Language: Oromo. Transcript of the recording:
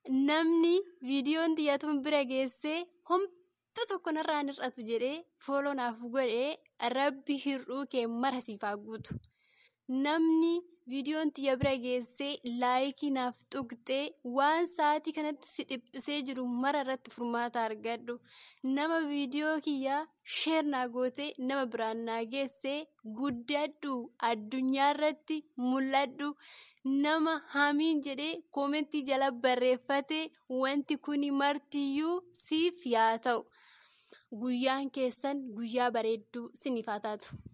namni viidiyoon xiyyatuun bira geessee homtuu tokko narraan hir'atu jedhee fooloo naaf godhee rabbi hir'uu kee mara siif haa guutu. Namni viidiyoon xiyya bira geessee laayikii naaf tuqxee waan sa'aatii kanatti si dhiphisee jiru mara irratti furmaata argadhu. Nama viidiyoo kiyyaa sheer naa gootee nama biraan naa geessee guddadhu addunyaa irratti mul'adhu. Nama hamiin jedhee koomentii jala barreeffate wanti kuni martiyyuu siif yaa ta'u. Guyyaan keessan guyyaa bareedduu siniif haa taatu.